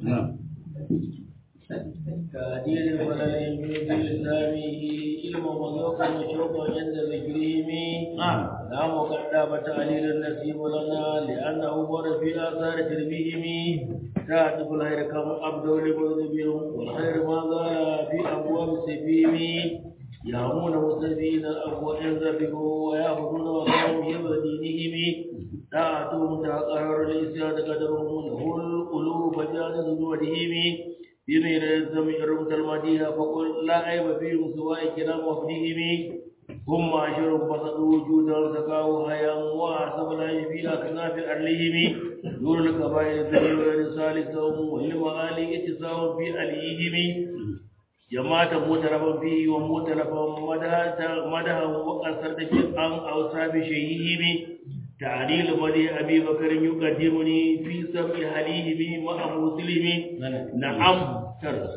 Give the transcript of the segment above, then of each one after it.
كادير ولا يجوز لسامه علم وذوق وشوق عند ذكرهم لا مقدم تعليل النسيب لنا لأنه ورد في آثار تربيهم تعرف الخير كم أبدو لمذنبهم والخير ما زال في أبواب سبيهم يهمون مستبين الأبواب ينذبحوا ويأخذون وقامهم ودينهم طاعتهم تقرر الإسيان قدرهم له القلوب فجانز وجههم بمن الزم رمت المدينة فقل لا عيب فيهم سواء كلام وفدهم هم معشر بسطوا وجودا سقاوا هيا وحسب لا في أكناف أرلهم نور الكبائر دليل رسالتهم والمعالي اتساهم في أليهم جماعة مترفا فيه ومترفا مدها وقصرت في أن أوصى بشيئهم تعليل ولي أبي بكر يقدمني في سبع حليهم مع مسلم نعم ترس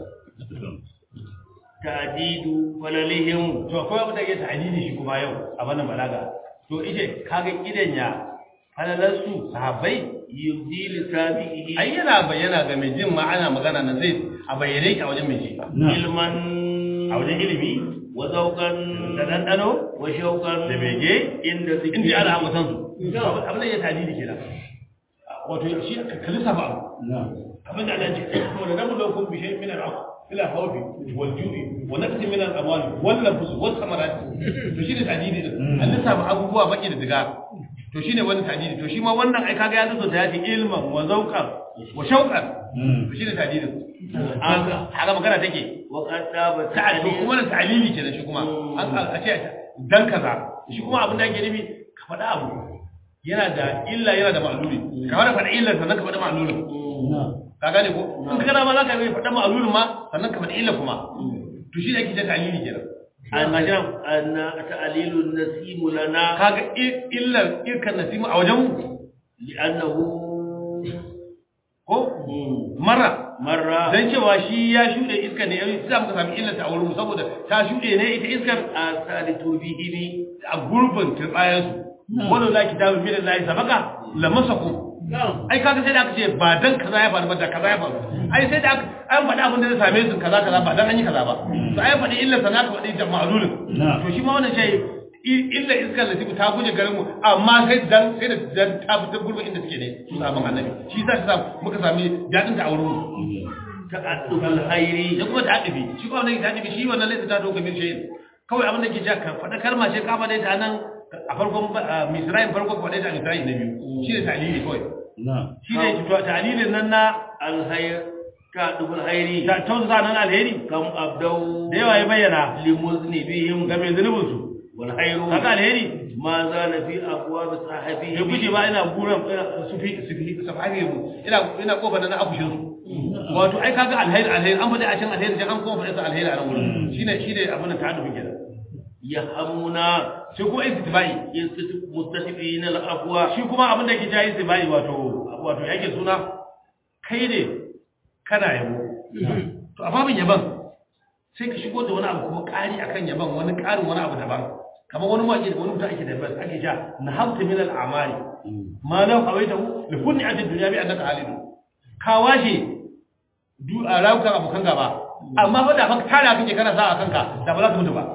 تعديد فللهم to akwai abu da yake ta'didi shi kuma yau a wannan balaga to ije kaga kidan ya falalar su sahabbai yubdi lisabihi ai yana bayyana ga mai jin ma'ana magana na zai a bayyane ki a wajen mai ji ilman a wajen ilimi wa zawqan da dandano wa shawqan da bege inda in zikri ji ana amsan su abin da ya ta'didi kenan wato shi ka lissafa abu abin da Allah ya ce wala nabluwakum bi shay'in min al-'afw ila khawfi wal ju'i wa naqsi min al-amwali wal nafs was samarat to shine ta'didi din an lissafa abubuwa baki da diga to shine wannan ta'didi to shi ma wannan ai kaga ya zo ta yace ilman wa zawqan wa shawqan to shine ta'didi haka haka magana take wa qad taba ta'addu kuma na ta'lili kenan shi kuma an a ce dan kaza shi kuma abin da ake nufi ka faɗa abu yana da illa yana da ma'luli ka fara faɗa illar sannan ka faɗa ma'lulin ka gane ko in ka gana ma za ka yi faɗa ma'lulin ma sannan ka faɗa illar kuma to shi ne ake ce ta'lili kenan annajam anna ta'lilun nasimu lana kaga i- illar irkan nasimu a wajen mu li'annahu ko mara marra dan cewa shi ya shuɗe iskar ne yayin sai muka sami illar ta a wurin mu saboda ta shuɗe ne ita iskar asali turbihimi a gurbin turbayan su wannan la kitabu min Allah sabaka lamasakum ai kaga sai da aka ce ba dan kaza ya faru ba da kaza ya faru ai sai da aka an faɗi abin da zai same su kaza kaza ba dan an yi kaza ba to ai faɗi illa sana ka faɗi da ma'lulin to shi ma wannan shi illa iskar da ta guje garin mu amma sai dan sai da dan ta fita gurbin inda suke ne su sabon annabi shi yasa ta muka sami dadin ta a wurin mu ta'addubul khairi ya kuma ta adibi shi kuma wannan ta adibi shi wannan laifin ta doka min shayin kawai abin da ke ja ka faɗa kalma ce ka faɗa ta nan a farkon misra'in farko ka faɗa ta a misra'in na biyu shi ne ta'lili kawai shi ne to ta'lilin nan na alkhair ta'addubul khairi ta tausa nan alheri kam abdau da yawa ya bayyana limuznibihim ga mai zunubin su wal khairu kaga alheri ma zala fi abwab sahibihi ya guje ba ina buran su fi su fi su fi ina ina kofa na afushin su wato ai kaga alheri alheri an faɗi a can alheri sai an kuma faɗi sa alheri a nan wurin shine shine abin da ta'addubi kenan yahamuna sai kuma istitba'i mustatifina al-afwa shi kuma abin da ke jayi istitba'i wato wato yake suna kai ne kana yabo to a babin yaban sai ka shigo da wani abu kuma ƙari akan yaban wani ƙarin wani abu daban kamar wani mawaƙi da wani mutum ake da bas ake ja na hamta min al-amali ma law awaitahu li kulli ajin dunya bi annaka halidu ka washe du a rawukan abokan gaba amma fa da fa tara kake kana sa a kanka da ba za ka mutu ba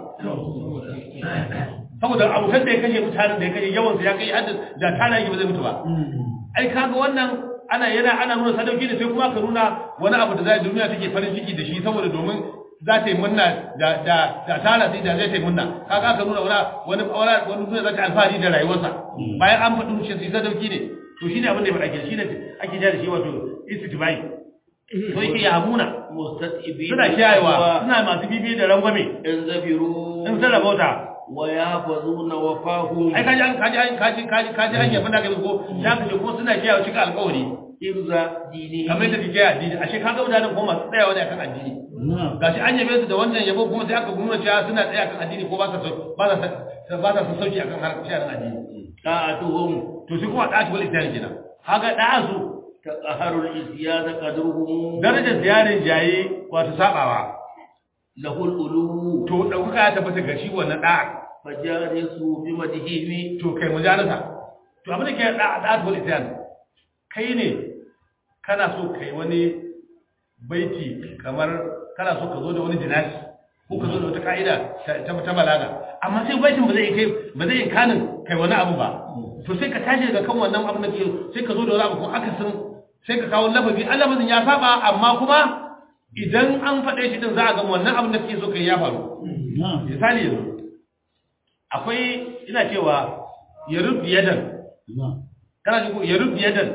saboda abokan da ya kashe mutanen da ya kashe yawansu ya kai hadda da tana yake ba zai mutu ba ai kaga wannan ana yana ana nuna sadauki da sai kuma ka nuna wani abu da zai duniya take farin ciki da shi saboda domin za ta yi munna da da da tana sai da zai ta yi munna kaga aka nuna wani wani wani duniya za ta alfahari da rayuwarsa bayan an faɗi shi sai sadauki ne to shine abin da ya faɗa ke shine ake ja da shi wato istitbai to yake ya hamuna mustatibina suna kiyayewa suna masu bibi da rangwame in zabiru in sun rabauta wa yahfazuna wafahu ai kaji an kaji an kaji kaji kaji an yabi naka ko ya kaje kuma suna kiyaye cika alƙawari irza dini kamar da kike addini ashe kaga mutanen kuma masu tsayawa ne akan addini gashi an yabe su da wannan yabo kuma sai aka nuna cewa suna tsaya akan addini ko ba sa ba sa ba sa sauki akan harkar sha'anin addini ta'atuhum to shi kuma da'atu wal isyan kenan kaga da'asu taqaharul isyada qadruhum darajar ziyarin jaye wato sabawa lahul ulu to dauka ya tabbata ga shi wannan da'a fajarisu bi madhihi to kai mujalasa to abin da ke da'atu wal isyan kai ne kana so kai wani baiti kamar kana so ka zo da wani jinasi ko ka zo da wata ka'ida ta ta balaga amma sai baitin ba zai kai ba zai kanin kai wani abu ba to sai ka tashi daga kan wannan abu da ke sai ka zo da wani abu ko akasin sai ka kawo lafazi an lafazin ya saba amma kuma idan an faɗe shi din za a ga wannan abin da kake so kai ya faru misali yanzu akwai ina cewa ya rubu yadan kana ji ko ya rubu yadan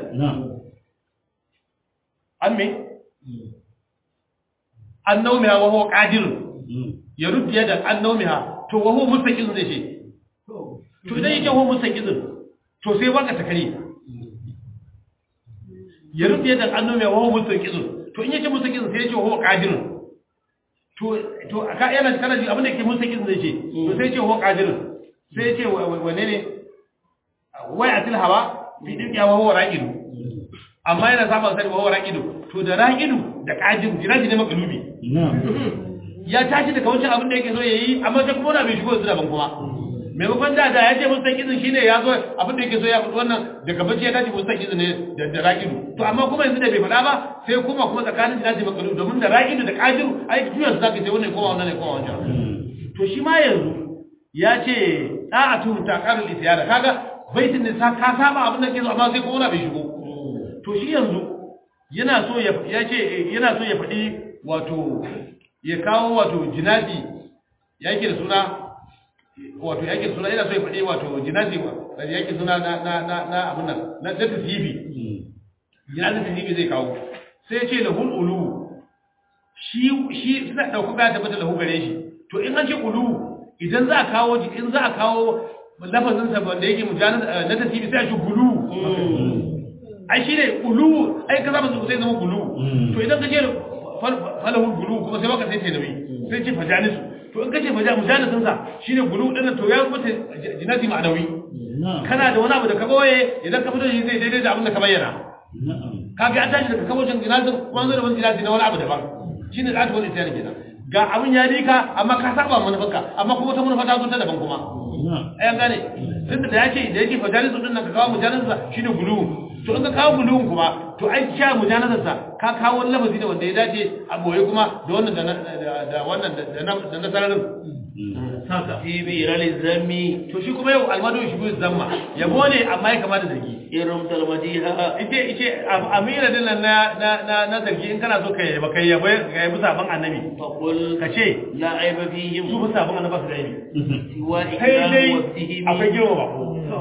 an me an naumiha wa huwa qadir ya rubu yadan an naumiha to wa huwa mustaqil zai ce to idan yake huwa mustaqil to sai baka takari ya rubu yadan an naumiha wa huwa mustaqil to in yace mustaqil sai yace huwa qadir to to aka yana kana ji abin da yake mustaqil zai ce to sai yace huwa qadir sai yace wane ne wai atil hawa fi dinka wa huwa raqidu amma yana saba sai wa huwa raqidu to da raqidu da qadir jiraji ne makalubi ya tashi daga wancan abin da yake so yayi amma sai kuma na bai shigo su daban kuma maimakon da da ya ce mustaqizin shine ya zo abin da yake so ya fito wannan daga bacci ya tashi mustaqizin ne da da raqidu to amma kuma yanzu da bai faɗa ba sai kuma kuma tsakanin jiraji makalubi domin da raqidu da qadir ai tuyan su zaka ce wannan kowa wannan ne kowa wancan to shi ma yanzu ya ce da'atu taqarul isyada kaga baitin ne ka saba abin da ke so amma sai kuma na bai shigo to shi yanzu yana so ya ce yana so ya faɗi wato ya kawo wato jinazi yake da suna wato yake da suna yana so ya faɗi wato jinazi yake suna na na na na abun nan na da tasibi jinazi tasibi zai kawo sai ya ce lahul ulu shi shi suna dauko ga tabbata lahu gare shi to in an ce ulu idan za a kawo in za a kawo lafazin sa wanda yake mujanaz na tasibi sai a ce gulu ai shi ne ulu ai kaza ba sai zama gulu to idan ka ce falahul gulu kuma sai baka sai ce nabi sai ce fajanisu to in kace faja mujanisin sa shine gulu din to ya mutu jinati ma'anawi kana da wani abu da ka boye idan ka fito shi zai daidai da abin da ka bayyana kaga an tashi daga kabocin jinatin kuma zo da wani jinati na wani abu daban shine zatu wani isyan kenan ga abin ya dika amma ka saba manufarka amma kuma ta manufa ta zo ta daban kuma ai an gane tunda da yake da yake fajanisu din nan ka kawo mujanisin sa shine gulu to in ka kawo guluwun kuma to ai sha mujanazarsa ka kawo wani lafazi da wanda ya dace a boye kuma da wannan da wannan da na sararin saka fi bi rali zammi to shi kuma yau almadu shi bi zamma yabo ne amma ya kama da zargi irin talmadiha ite ite amira din nan na na na na zargi in kana so ka yaba kai yaba ka yabi sabon annabi fa qul ka ce la aiba fihim su bi sabon annabi su da yabi siwa kai ikram dai wa fihim akwai girma ba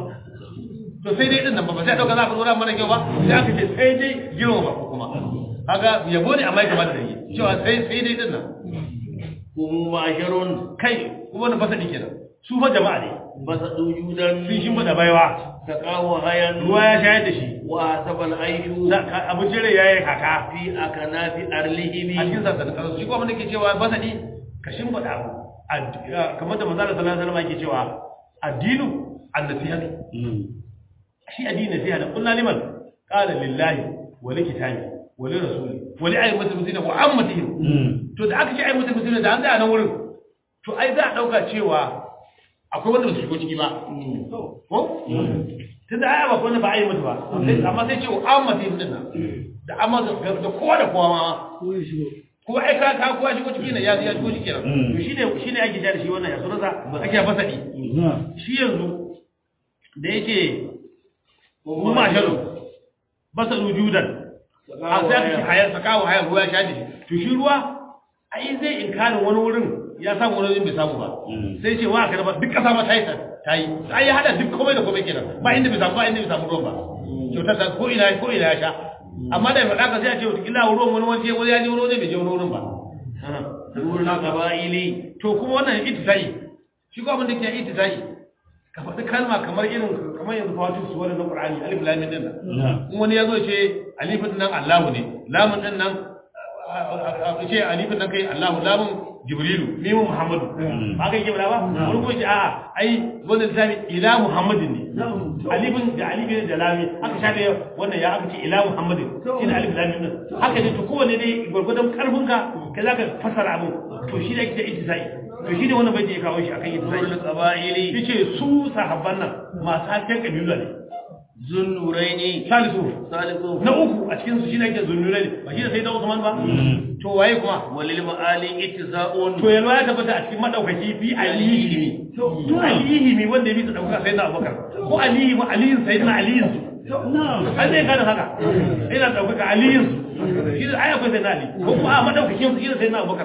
to sai dai din nan ba ba sai dauka za ka dora mana kyau ba sai aka ce sai dai girma ba kuma kaga yabo ne amma ya kama da zargi cewa sai sai dai din nan kum ma'sharun kai kuma wannan fasadi kenan su fa jama'a ne basadu judan sun shi da baiwa taqawa hayan ruwa ya shayar da shi wa sabal aishu abincin rai ya yi kaka fi akanafi arlihimi a cikin sassanin kasar shi kuma da ke cewa fasadi ka shimfiɗa abu Ad- kamar da manzala sallallahu alaihi wasallam yake cewa addinu annasihatu shi addini nasiha da kullu liman qala lillahi wa li kitabi wa li rasuli wa li ayyimatil muslimin wa ammatihim to da aka ce ayyimatil muslimin da an tsaya nan wurin to ai za a dauka cewa akwai wanda ba su shigo ciki ba ko tunda ai ba wanda ba ayyimatu ba sai- amma sai ce wa ammatihim din nan da amma da da kowa da kowa ma ko ai ka ka kowa shigo ciki ne ya ya shigo ciki kenan Mm. to shine shine ake da shi wannan ya sunansa ake fasadi shi yanzu da yake mu ma shalu basa wujudan a sai aka ci hayar sakawa hayar ruwa ya sha da shi to shi ruwa ai zai inkarin wani wurin ya samu wani wurin bai samu ba sai ce wa ka ba duk kasa ma ta yi ta yi ai ya hada duk komai da komai kenan ba inda bai samu ba inda bai samu ruwan ba kyautar ta ko ina ko ina ya sha amma da faɗa ka sai a ce wata kila ruwan wani waje wani ya je wani waje bai je wani wurin ba wurin qaba'ili to kuma wannan itisai shi ko abin da ke itisai ka faɗi kalma kamar irin kamar yanzu fatu su wani na Qur'ani alif lam mim din nan in wani ya zo ce alifin nan Allahu ne lamun din nan a ce alifin nan kai Allahu lamun Jibrilu mimu Muhammadu ba kai ke ba wani ko ce a'a ai wannan zabi ila Muhammadin ne alifin da alifin da lami aka shafe wannan ya aka ce ila Muhammadin shine alif lam mim din haka ne to kowanne dai gurgurdan karfinka kai zaka fasara abu to shi da yake itisai to shi ne wannan bai ya kawo shi akan itisai wurin qaba'ili yace su sahabban nan masu hasken kabila ne zunnuraini salisu salisu na uku a cikin su shine ake zunnure ne ba shi da sai da Usman ba to waye kuma walil ma'ali ittisa'un to yalwa ya tabbata a cikin madaukaki fi alihi to alihi mi wanda ya bi ta dauka sai na Abubakar ko alihi ma aliyin sai na aliyin su an zai gane haka ina daukaka aliyin su shi da aya ko sai na ali ko kuma a madaukakin su shi da sai na Abubakar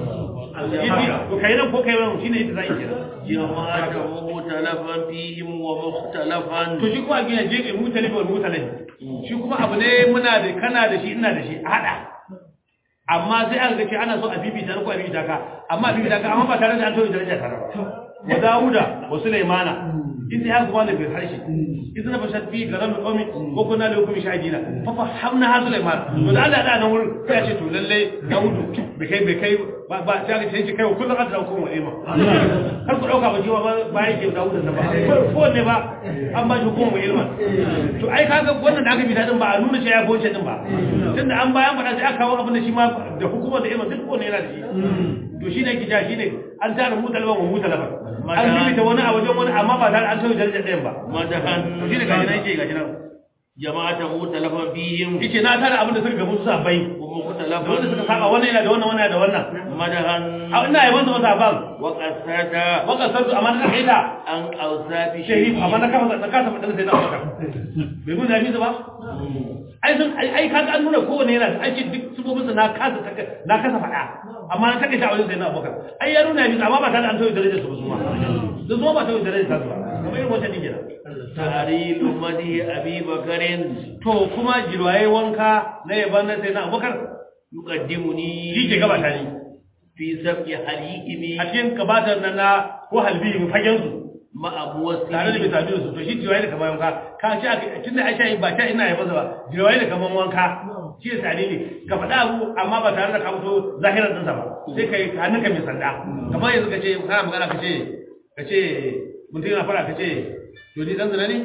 to kai nan ko kai nan shine ita zai kenan jama'ata mutalafan fihim wa mukhtalafan to shi kuma gina je mu talibi wal mutalabi shi kuma abu ne muna da kana da shi ina da shi a hada amma sai aka ga ce ana so a bibita ko a bibita ka amma a bibita ka amma ba tare da an toye daraja tare ba wa Dawuda wa Sulaimana in ya kuma da bil harshe idan fa shat fi garan qawmi ko kuna da hukumi shahidina fa fahamna ha Sulaiman to da Allah da nan wurin sai ya ce to lalle Dawudu bai kai bai kai ba ba ta ga sai kai kullum ka da hukumu ilma kar ku dauka ba jiwa ba ba yake Dawudu da ba ko ne ba an ba shi hukumu ilma to ai kaga wannan da aka bi dadin ba a nuna cewa ya goce din ba tunda an bayan faɗa sai aka kawo abin da shi ma da hukumar da ilma duk ko ne yana da shi to shi ne kija shi ne an tara mutalaban wa mutalaban an bibita wani a wajen wani amma ba tare an sauya darajar ɗayan ba madahan to shi ne gashi nan yake gashi nan jama'ata mutalafan fihim yake na tara abin da suka gabu su sabai wa da wanda suka mukhtalafan saba wannan yana da wannan wannan yana da wannan madahan a ina yi wanda wata ban wa qasada waka sarsu amma na kai da an awsafi shehi amma na kafa na kasa faɗin sai na bakar bai mun zafi su ba ai sun ai ai kaga an nuna kowane yana ai ce duk subobinsa na kasa na kasa faɗa amma na take ta a wajen sai na bakar ai ya nuna yafi amma ba tare da an sauya darajar su ba su ma da zo ba sauya darajar su ba kamar irin wata dingira tahrilu madi abi bakarin to kuma jirwaye wanka na yaban na sai na abubakar yuqaddimuni shi ke gabata ni fi sab'i halihimi a cikin gabatar nan na ko halbi fagen su ma'a muwassi tare da bisa biyu su to shi jirwaye da kamar wanka ka ce aka tunda Aisha ba ta ina yaban sa ba jirwaye da kamar wanka shi ya tare ne ka faɗa abu amma ba tare da ka fito zahirar ɗinsa ba sai ka yi hannunka mai sanda kamar yanzu ka ce kana magana ka ce ka ce mutum yana fara ka ce to ni dan zina ne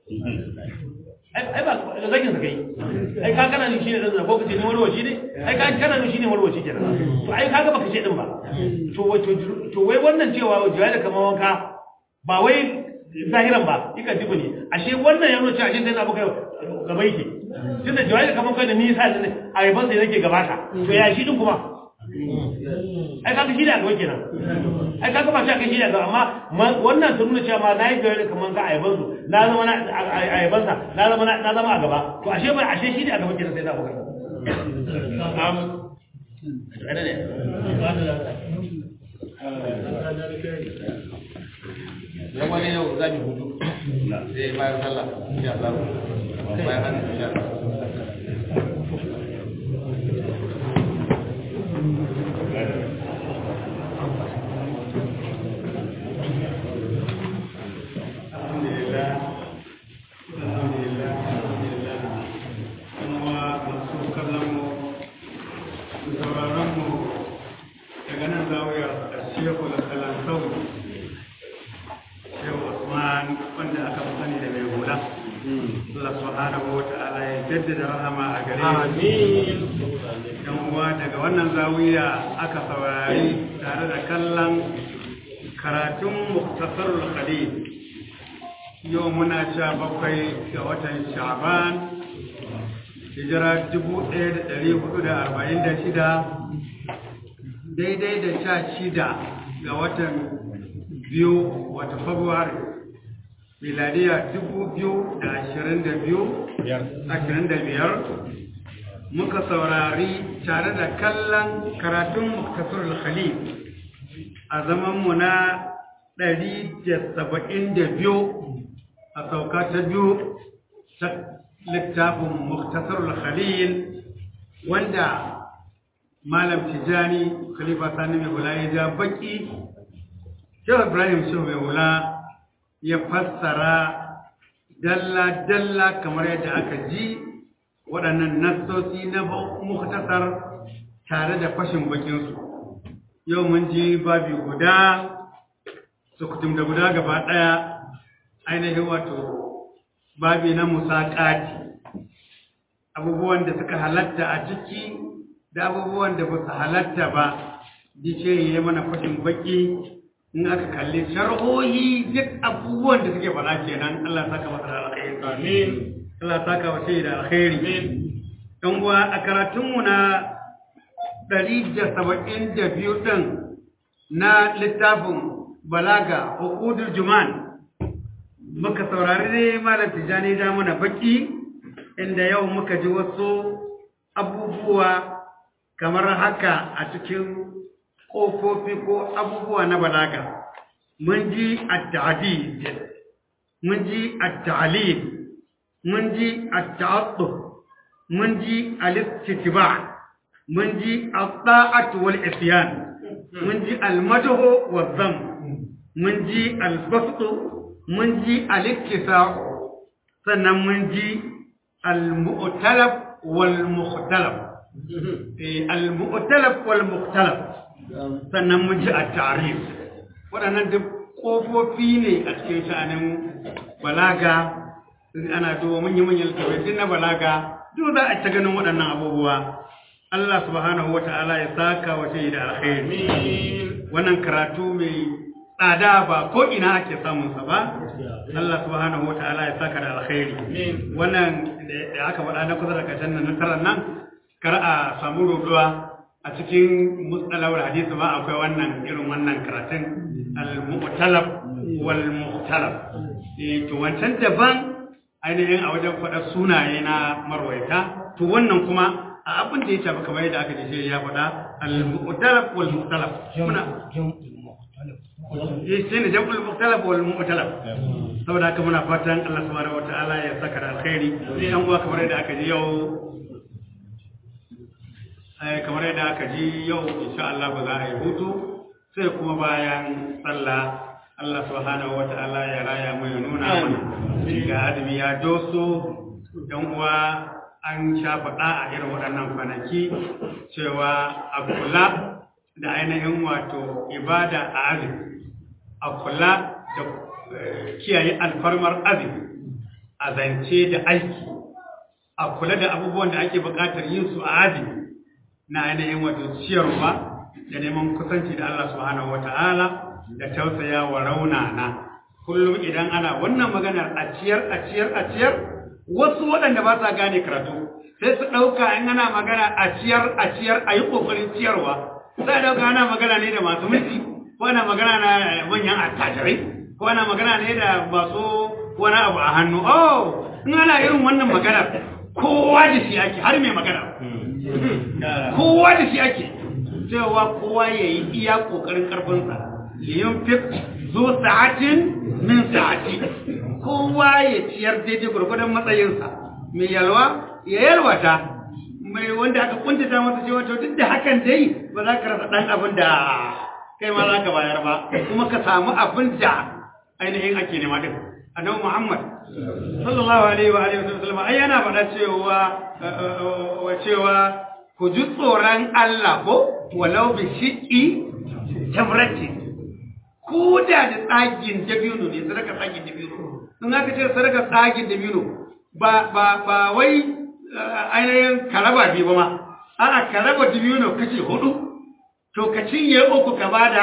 ai ba zagin sa kai ai ka kana ni shine dan zina ko kace ni marwaci ne ai ka kana ni shine marwaci kenan to ai kaga baka ce din ba to wato to wai wannan cewa jiya da kamar wanka ba wai zahiran ba ika dibu ne ashe wannan ya nuna cewa ashe sai na baka gaba yake tunda jiya da kamar kai da nisa ne a yaban sai nake gabata to ya shi din kuma ai kaga shi da gaba kenan ai kaga ba shi aka shi da gaba amma wannan ta nuna cewa ma nayi gari kaman ka ayaban su na zama na ayaban sa na zama na zama a gaba to ashe ba ashe shi ne a gaba kenan sai da baka am ada ne dan wani yau za mu hutu sai bayan sallah insha Allah bayan hannun insha Allah alhamdulillah alhamdulillah alhamdulillah kuma masu kallon mu da sauraron mu daga nan zawiyar a shehu da kalantau shehu usman wanda aka fi sani da mai hula Allah subhanahu wa ta'ala ya jaddada rahama a gare amin yan uwa daga wannan zawiya aka saurari tare da kallon karatun muktasarul khalil yau muna sha bakwai ga watan sha'ban hijira dubu ɗaya da ɗari hudu da arba'in da shida daidai da sha shida ga watan biyu wata februari miladiya dubu biyu da ashirin da biyu ashirin da biyar muka saurari tare da kallon karatun muktasar khalil a zamanmu na ɗari da saba'in da biyu a sauka ta biyu ta littafin muktasar khalil wanda malam tijani khalifa sani mai hula ya ja baki shehu ibrahim shehu mai hula ya fassara dalla-dalla kamar yadda aka ji waɗannan nassosi na muktasar tare da fashin bakinsu yau mun ji babi guda sukutum da guda gaba ɗaya ainihin wato babi na musaƙati abubuwan da suka halatta a ciki da abubuwan da ba su halatta ba dice ya mana fashin baki in aka kalli sharhohi duk abubuwan da suke faɗa kenan Allah saka masa da alkhairi alkhairi amin Allah ya saka wa da alkhairi amin dan uwa a karatunmu na 172 din na littafin balaga uqudul juman muka saurari ne malam tijani da mana baki inda yau muka ji wasu abubuwa kamar haka a cikin ƙofofi ko abubuwa na balaga mun ji at-ta'did mun ji at-ta'lil mun ji at-ta'attuf mun ji al-istitba mun ji at-ta'at wal isyan mun ji al-madhu wa dham mun ji al-basṭ mun ji al-ittisa' sannan mun ji al-mu'talaf wal mukhtalaf al-mu'talaf wal mukhtalaf sannan mun ji at-ta'rif waɗannan duk ƙofofi ne a cikin sha'anin balaga ana duba manyan-manyan littattafai na balaga duk za a ta ganin waɗannan abubuwa Allah subhanahu wata'ala ya saka wa da alkhairi wannan karatu mai tsada ba ko ina ake samun sa ba Allah subhanahu wata'ala ya saka da alkhairi wannan da aka faɗa na kusa da kashin nan na taran nan kar a samu roduwa a cikin mustalawar hadisi ba akwai wannan irin wannan karatun al-mu'talab wal mukhtalaf eh to wancan daban ainihin a wajen faɗa sunaye na marwaita to wannan kuma a abin da ya shafi kamar yadda aka ce ya faɗa al-mu'talaf wal mukhtalaf muna eh sai ne jam'ul mukhtalaf wal mu'talaf saboda haka muna fatan Allah subhanahu wataala ya saka da alkhairi dan uwa kamar yadda aka ji yau kamar yadda aka ji yau insha Allah ba za a yi hutu sai kuma bayan sallah Allah subhanahu wa ta'ala ya raya mu ya nuna mana ga azumi ya doso dan uwa an sha faɗa a irin waɗannan kwanaki cewa a kula da ainihin wato ibada a azumi a kula da kiyaye alfarmar azumi a zance da aiki a kula da abubuwan da ake buƙatar yin su a azumi na ainihin wato ciyarwa da neman kusanci da Allah subhanahu wata'ala da tausaya wa raunana kullum idan ana wannan maganar a ciyar a ciyar a ciyar wasu waɗanda ba sa gane karatu sai su ɗauka in ana magana a ciyar a ciyar a yi ƙoƙarin ciyarwa sai ɗauka ana magana ne da masu mulki ko ana magana na manyan attajirai ko ana magana ne da masu wani abu a hannu oh in ana irin wannan maganar kowa da shi ake har mai magana kowa da shi ake cewa kowa ya yi iya ƙoƙarin ƙarfinsa liyan fit zo sa'atin min sa'ati kowa ya ciyar daidai gwargwadon matsayinsa mai yalwa ya yalwata mai wanda aka kuntata masa cewa to duk da hakan dai ba za ka rasa ɗan abin da kai ma za ka bayar ba kuma ka samu abin da ainihin ake nema din annabi Muhammad sallallahu alaihi wa alihi wasallam ai yana faɗa cewa cewa ku ji tsoron Allah ko walau bi shiqi tamrati ko da da tsagin dabino ne sadaka tsagin dabino in aka ce sadaka tsagin dabino ba ba ba wai ainihin karaba bi ba ma a'a karaba dabino kace hudu to ka cinye uku ka bada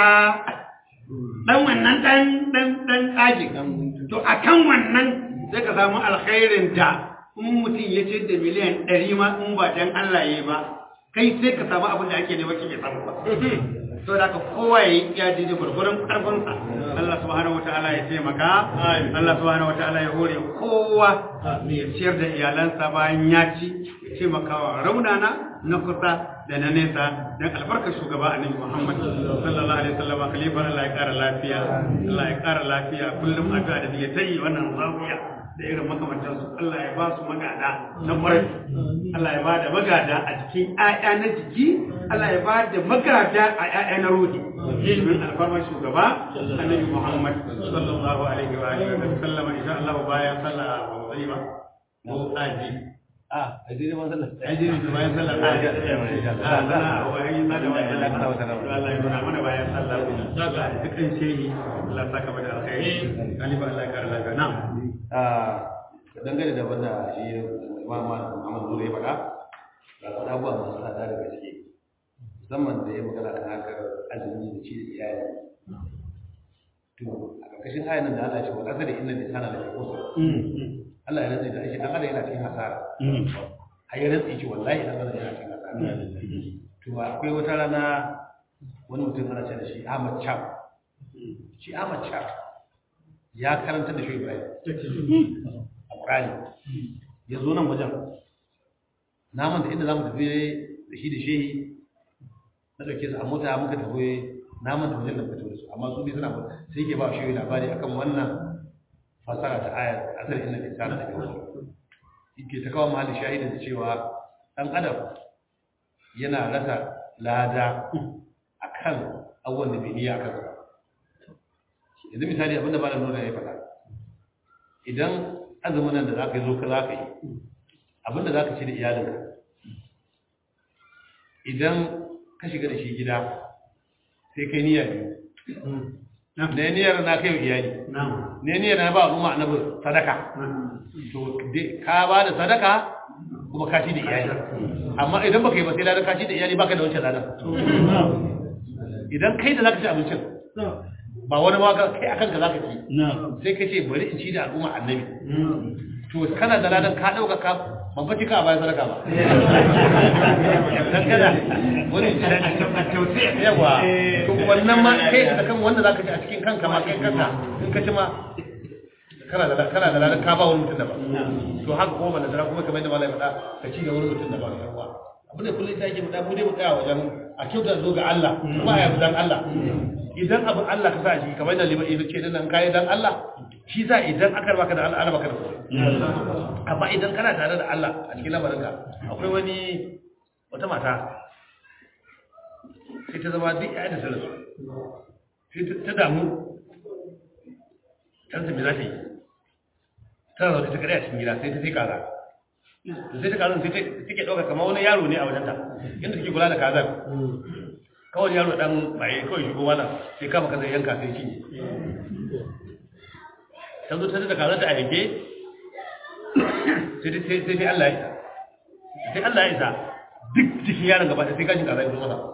dan wannan dan dan dan tsagin to akan wannan sai ka samu alkhairin da in mutum ya ce da miliyan ɗari ma in ba dan Allah ya ba kai sai ka samu abin da ake nema kike samu ba to da ka kowa ya yi ya daidai gwargwaron karfinsa Allah subhanahu wataala ya taimaka Allah subhanahu wataala ya hore kowa ya ciyar da iyalansa bayan ya ci ya taimakawa raunana na kusa da na nesa dan albarkar shugaba annabi Muhammad sallallahu alaihi wasallam khalifa Allah ya kara lafiya Allah ya kara lafiya kullum addu'a da ya tayi wannan zawiya da irin makamantansu Allah ya ba su magada na ƙwarai Allah ya ba da magada a cikin ‘ya'ya na jiki Allah ya ba da magada a ‘ya'ya na ruhi domin alfarmar shugaba annabi Muhammad sallallahu alaihi wa alihi wa sallama insha Allah bayan sallah ba mu sani ba mu aji a a jini ma sallah aji ne bayan sallah aji a zana wa yi sada wa Allah Allah ya nuna mana bayan sallah Allah ya dukkan shehi Allah ya saka mana alkhairi kalifa Allah ya kara lafiya na'am dangane da wanda shi Muhammad Muhammad Zuri ya faɗa ga faɗa abubuwa masu tsada da gaske musamman da ya magana kan harkar azumi da ci da iyali to a ƙarƙashin ayan nan da Allah ya ce wa ƙasar inna lisana la yaqusa Allah ya rantsa da shi dan adam yana cikin hasara har ya rantsa ce wallahi dan adam yana cikin hasara to akwai wata rana wani mutum ana ce da shi Ahmad Cham shi Ahmad Cham ya karanta da shi Ibrahim a Qur'ani ya zo nan wajen na manta inda zamu tafi da shi da shehi na dauke su a mota muka tafi na manta wajen da fito da su amma su bi suna sai ke ba shi labari akan wannan fasara ta ayar asali inna insana da kawo yake ta kawo mahallin shahidin da cewa dan adam yana rasa lada akan abubuwan da bai niyya akan sa yanzu misali abinda ba da nuna ya faɗa idan azumin nan da za ka yi zo ka za ka yi abinda za ka ci da iyalinka idan ka shiga da shi gida sai kai niyya biyu ne niyyar na kai wa iyali ne niyyar na ba al'umma annabi sadaka to ka ba da sadaka kuma ka ci da iyali amma idan baka yi ba sai ladan ka ci da iyali baka da wancan ladan idan kai da zaka ci abincin ba wani ma kai akan ka zaka ci sai ka ce bari in ci da al'umma annabi to kana da ladan ka dauka ka ban fa cika bayan sadaka ba dan kada wani yawa to wannan ma kai da kan wanda zaka ci a cikin kanka ma kai kanka in ka ci ma kana da kana da ladan ka ba wani mutum da ba to haka kuma ban da kuma kamar yadda malai faɗa ka ci da wani mutum da ba da yawa abin da kullum take faɗa mu dai mu tsaya wajen a kyauta zo ga Allah kuma a yabi dan Allah idan abin Allah ka sa shi kamar yadda liman ibn ce dan kai dan Allah shi za idan aka baka da Allah ana baka da amma idan kana tare da Allah a cikin lamarinka akwai wani wata mata sai ta zama duk ya da sarasu sai ta damu ta me za ta yi tana zaune ta kare a cikin gida sai ta sai kaza to sai ta kaza sai take ɗauka kamar wani yaro ne a wajenta inda take kula da kazar kawai yaro dan baye kawai shigo mana sai kama kaza yanka sai cinye ta zo ta da kazar ta a yanke sai sai Allah ya isa sai Allah ya isa duk cikin yaron gaba sai kashin kaza ya zo masa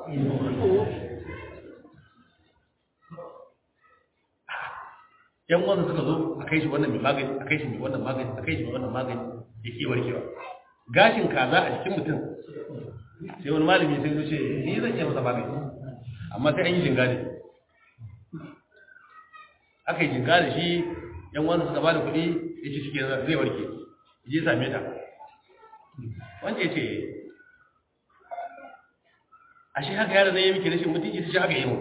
yan wanda suka zo a kai shi wannan mai magani a kai shi mai wannan magani a kai shi mai wannan magani ya ke warkewa gashin kaza a jikin mutum sai wani malami sai zo ce ni zan iya masa magani amma sai an yi jinga da aka yi jinga da shi yan wanda suka bada kuɗi ya ce shi zai warke je same ta wanda ya ce a shi haka yara zai yi miki rashin mutunci ta shi haka yi mu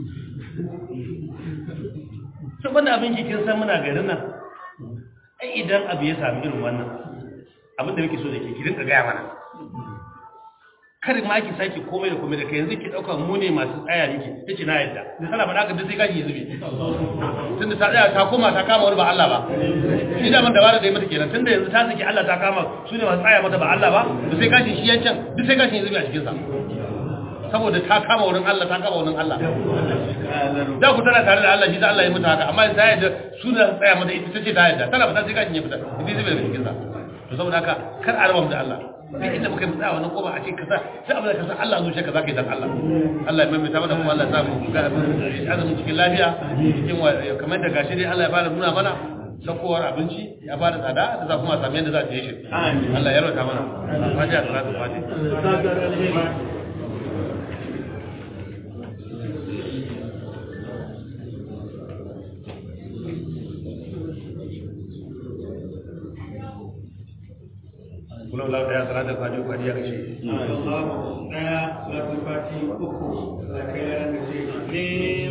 sun banda abin kikin san muna garin nan ai idan abu ya sami irin wannan abin da muke so da ke ki rinka gaya mana kar ma ki sake komai da komai da kai yanzu ki dauka mu ne masu tsaya miki tace na yadda da sana faɗa ka duk sai kaji ya zube tunda ta tsaya ta koma ta kama wani ba Allah ba shi da man da bara da mata kenan tunda yanzu ta saki Allah ta kama su ne masu tsaya mata ba Allah ba to sai kashin shi yancan duk sai kashin ya zube a cikin sa saboda ta kama wurin Allah ta kama wurin Allah da ku tana tare da Allah shi da Allah ya mutu haka amma ta yadda su da tsaya mata ita tace ta yadda tana fita sai kashin ya fita idan zube daga cikin sa to saboda haka kar a raba mu da Allah sai inda muka yi wannan koba a ce kaza sai abin da ka san Allah zuciya kaza kai dan Allah Allah ya maimaita mana kuma Allah ya samu ga azumin cikin lafiya cikin kamar da gashi dai Allah ya fara nuna mana sakowar abinci ya fara tsada da za kuma a sami yadda za a je shi Allah ya rauta mana fatiha salatu fatiha kula wala daya salatar fati uku hadiya kashe Allahu daya salatul fati uku da kai yaran da ce amin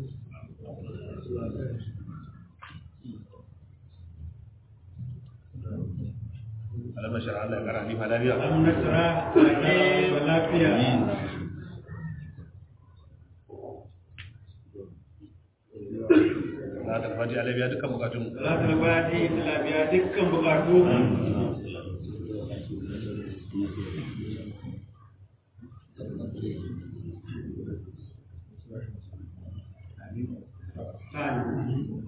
alam nashar Allah ya kara ni fa lafiya an nasara ake lafiya salatar fati alabiya dukkan bukatun salatul fati lafiya dukkan bukatu Amin.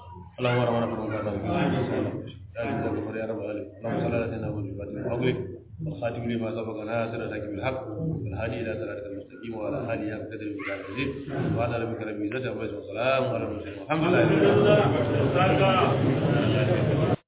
اللهم ربنا كرم الله يا رب العالمين اللهم صل على سيدنا محمد وعلى اله وصحبه والخاتم لما سبق ناصر لك بالحق والهادي الى صراطك المستقيم وعلى اله حق قدر المجاهد العزيز وعلى ربك رب العزه عما يصفون وسلام على المرسلين والحمد لله